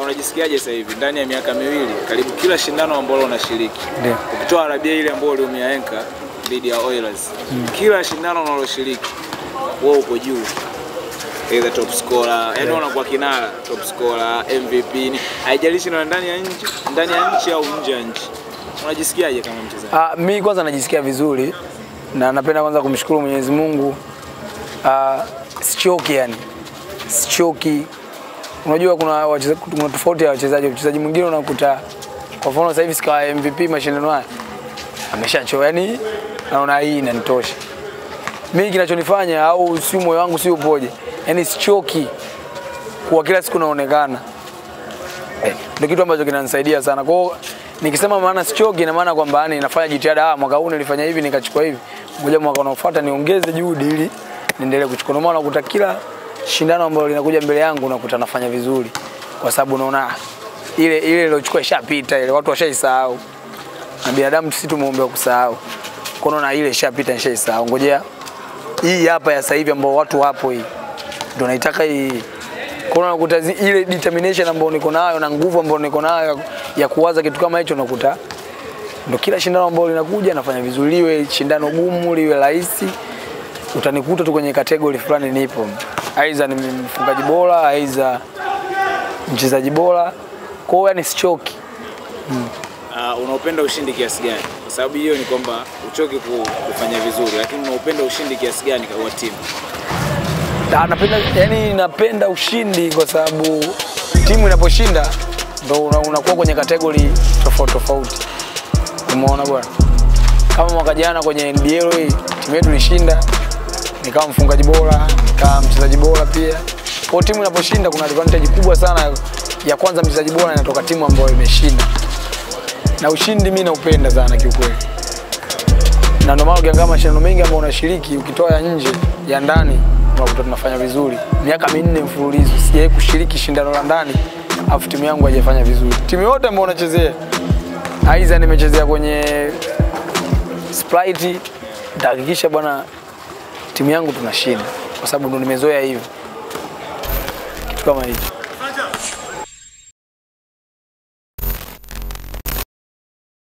unajisikiaje sasa hivi ndani ya miaka miwili karibu kila shindano ambalo unashiriki Ndio. ukitoa Arabia ile ambayo uliumia enka dhidi ya Oilers kila shindano unaloshiriki wewe uko juu either top scorer yani unakuwa kinara top scorer MVP ni haijalishi na ndani ya nchi ndani ya nchi au nje ya nchi unajisikiaje kama mchezaji Ah, mi kwanza najisikia vizuri na napenda kwanza kumshukuru Mwenyezi Mungu. Ah, sichoki yani, sichoki. Unajua kuna wacheza- kuna tofauti ya wachezaji. Mchezaji mwingine unakuta kwa mfano sasa hivi sikawa MVP mashindano haya ameshachoka, yani naona hii inanitosha. Mimi kinachonifanya au si moyo wangu si upoje, yani sichoki kuwa kila siku naonekana Eh, ndio kitu ambacho kinanisaidia sana. Kwa hiyo nikisema maana sichoki, ina maana kwamba yani nafanya jitihada, ah, mwaka huu nilifanya hivi nikachukua hivi, ngoja mwaka unaofuata niongeze juhudi ili niendelee kuchukua. Ndio maana unakuta kila shindano ambalo linakuja mbele yangu unakuta nafanya vizuri, kwa sababu unaona ah, ile ile iliyochukua ishapita, ile watu washaisahau, na binadamu sisi tumeombewa kusahau. Kwa hiyo naona ile ishapita, nishaisahau, ngojea hii hapa ya sasa hivi ambao watu wapo hii ndio naitaka hii kuna unakuta zi- ile determination ambayo niko nayo na nguvu ambayo niko nayo ya- ya kuwaza kitu kama hicho, unakuta ndo kila shindano ambalo linakuja nafanya vizuri, liwe shindano gumu liwe rahisi, utanikuta tu kwenye kategori fulani nipo, aidha ni mfungaji bora, aidha mchezaji bora. Kwa hiyo yani sichoki. Uh, unaupenda ushindi kiasi gani? Kwa sababu hiyo ni kwamba uchoki ku- kufanya vizuri, lakini unaupenda ushindi kiasi gani kwa timu? Ah, napenda yani napenda ushindi kwa sababu timu inaposhinda ndo una- unakuwa kwenye kategori tofauti tofauti. Umeona bwana, kama mwaka jana kwenye NBL hii timu yetu ilishinda, nikawa mfungaji bora, nikawa mchezaji bora pia. Kwa hiyo timu inaposhinda kuna advantage kubwa sana ya kwanza, mchezaji bora inatoka timu ambayo imeshinda, na ushindi mimi naupenda sana kiukweli na ndio maana ukiangalia mashindano mengi ambayo unashiriki ukitoa ya nje ya ndani unakuta tunafanya vizuri. Miaka minne mfululizo sijawahi kushiriki shindano la ndani afu timu yangu haijafanya vizuri. Timu yote ambayo unachezea, aidha nimechezea kwenye Sprite, nitahakikisha bwana timu yangu tunashinda, kwa sababu ndo nimezoea hivyo, kitu kama hicho.